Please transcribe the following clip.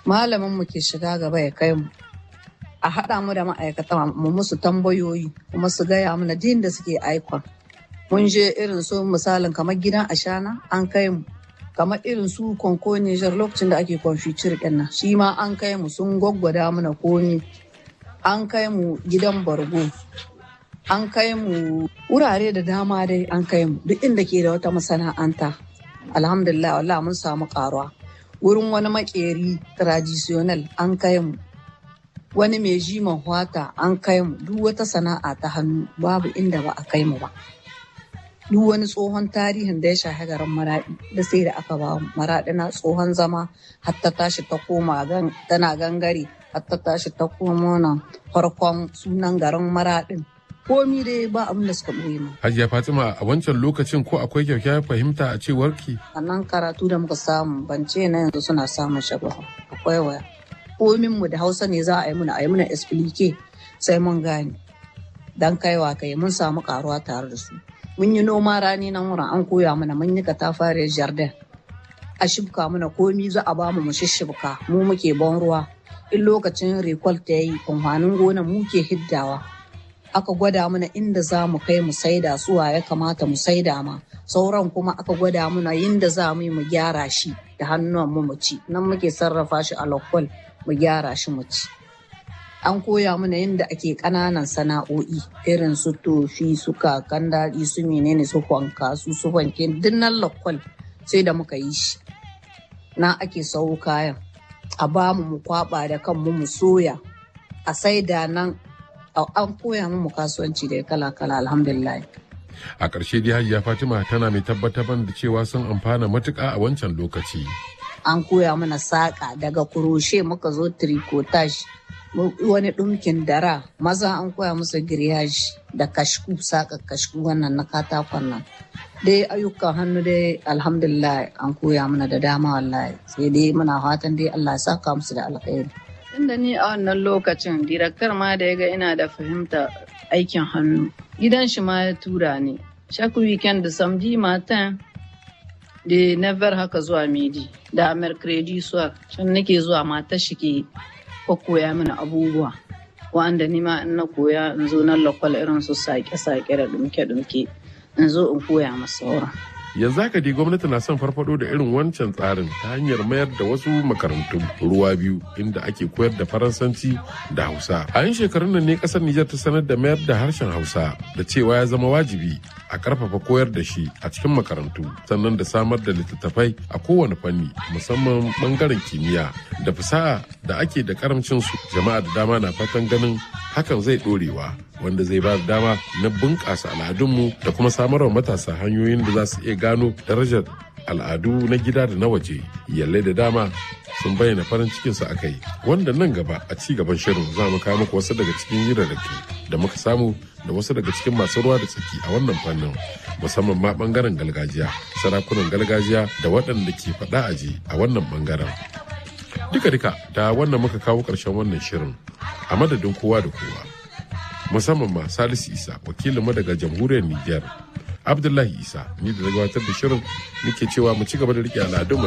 malamin mu ke shiga gaba ya kai mu a haɗa mu da ma'aikata mu musu tambayoyi kuma su gaya mana din da suke aikon mun je irin su misalin kamar gidan ashana an kai mu kamar irin su konko Nijar lokacin da ake confiture ɗin nan shi ma an kai mu sun gwaggwada mana komi an kai mu gidan bargo an kai mu wurare da dama dai an kai mu duk inda ke da wata masana'anta alhamdulillah wallah mun samu karuwa wurin wani makeri traditional an kai mu wani mai jiman hwata an kai mu duk wata sana'a ta hannu babu inda ba a kai mu ba duk wani tsohon tarihin da ya shahi garin maraɗi da sai da aka ba maraɗi na tsohon zama hatta tashi ta koma tana gangare hatta tashi ta koma na farkon sunan garin maraɗin komi dai ba abin da suka ɓoye mu. Hajiya Fatima a wancan lokacin ko akwai kyakkyawar fahimta a cewar ki? Sannan karatu da muka samu ban ce na yanzu suna samun shagwa akwai waya. Komin mu da Hausa ne za a yi muna a yi muna explique sai mun gane. Dan kaiwa kai mun samu karuwa tare da su. Mun yi noma rani nan wurin an koya mana mun yi katafariyar jardin. A shibka mana komi za a ba mu mu shishibka mu muke ban ruwa. In lokacin recall ta yi amfanin gona mu ke hiddawa. aka gwada mana inda za mu kai mu saida suwa ya kamata mu saida ma sauran kuma aka gwada mana yinda za mu yi mu gyara shi da hannuwan mu mu ci nan muke sarrafa shi a lokal mu gyara shi mu ci an koya mana yadda ake ƙananan sana'o'i irin su tofi su kakan daɗi su menene su kwanka su su wanke dinnan lokal sai da muka yi shi na ake sau kayan a bamu mu kwaba da kanmu mu soya a saida nan an koya mu kasuwanci da kala-kala alhamdulillah. A ƙarshe dai Hajiya Fatima tana mai tabbatar da cewa sun amfana matuƙa a wancan lokaci. An koya mana saƙa daga kuroshe muka zo tricotage wani ɗumkin dara maza an koya musu giryaji da kashku saƙa kashku wannan na katakon nan. Dai ayyukan hannu dai alhamdulillah an koya mana da dama wallahi sai dai muna fatan dai Allah ya saka musu da alkhairi. Tunda ni a wannan lokacin direktar ma da ya ga ina da fahimta aikin hannu gidan shi ma ya tura ni chaque weekend da samedi matin da never haka zuwa midi da mercredi soir can nake zuwa matar shi ke koya mini abubuwa wanda ni ma in na koya in zo nan lokal irin su sake-sake da dumke-dumke in zo in koya masa sauran. yanzu haka dai gwamnati na son farfado da irin wancan tsarin ta hanyar mayar da wasu makarantun ruwa biyu inda ake koyar da faransanci da hausa a yin shekarun nan ne kasar nijar ta sanar da mayar da harshen hausa da cewa ya zama wajibi a karfafa koyar da shi a cikin makarantu sannan da samar da littattafai a kowane fanni musamman bangaren kimiyya da fasaha da ake da karamcin su jama'a da dama na fatan ganin hakan zai dorewa wanda zai ba da dama na bunƙasa al'adunmu da kuma samarwa matasa hanyoyin da za su iya gano darajar al'adu na gida da na waje yallai da dama sun bayyana farin cikinsu a kai wanda nan gaba a ci gaban shirin za mu kawo muku wasu daga cikin hirarraki da muka samu da wasu daga cikin masu ruwa da tsaki a wannan fannin musamman ma bangaren gargajiya sarakunan gargajiya da waɗanda ke faɗa aji a wannan bangaren duka-duka da wannan muka kawo ƙarshen wannan shirin a madadin kowa da kowa musamman ma salisu isa wakilinmu daga jamhuriyar niger abdullahi isa ni da gabatar da shirin nake cewa mu ci gaba da rike al'adun